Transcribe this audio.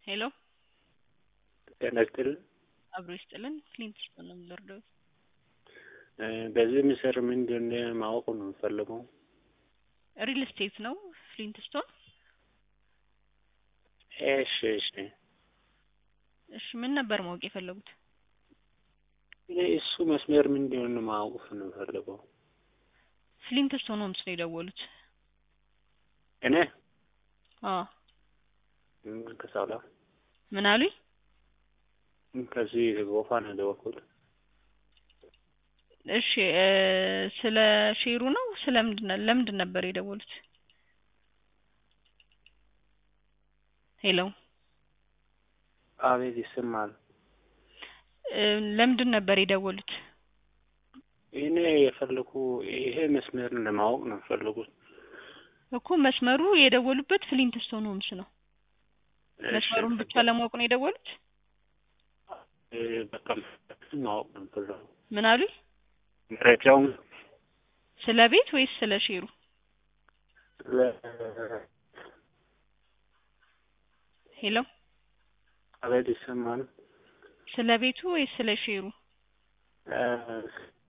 ሄሎ ጤና ይስጥልን። አብሮ ይስጥልን። ፍሊንት ስቶን ነው የምንወርደው። በዚህ ምስር ምንድን ማወቅ ነው የምፈልገው? ሪል ስቴት ነው ፍሊንት ስቶን። እሺ እሺ። እሺ ምን ነበር ማወቅ የፈለጉት? እሱ መስመር ምንድን ማወቅ ነው የምፈልገው? ፍሊንት ስቶን ሆምስ ነው የደወሉት። እኔ አዎ ከሳውላ ምን አሉኝ? ከዚህ ጎፋ ነው የደወልኩት። እሺ እ ስለ ሼሩ ነው ስለ ምንድን ለምንድን ነበር የደወሉት? ሄሎ አቤት ይሰማል። እ ለምንድን ነበር የደወሉት? እኔ የፈለኩ ይሄ መስመር ለማወቅ ነው የፈለጉት። እኮ መስመሩ የደወሉበት ፍሊንት ስቶን ሆምስ ነው። መስመሩን ብቻ ለማወቅ ነው የደወሉት? እ በቃ ማወቅ ነው የፈለጉት። ምን አሉኝ? መረጃውን ስለ ቤት ወይስ ስለ ሼሩ? ለ- ሄሎ አቤት ይሰማል። ስለ ቤቱ ወይስ ስለ ሼሩ? እ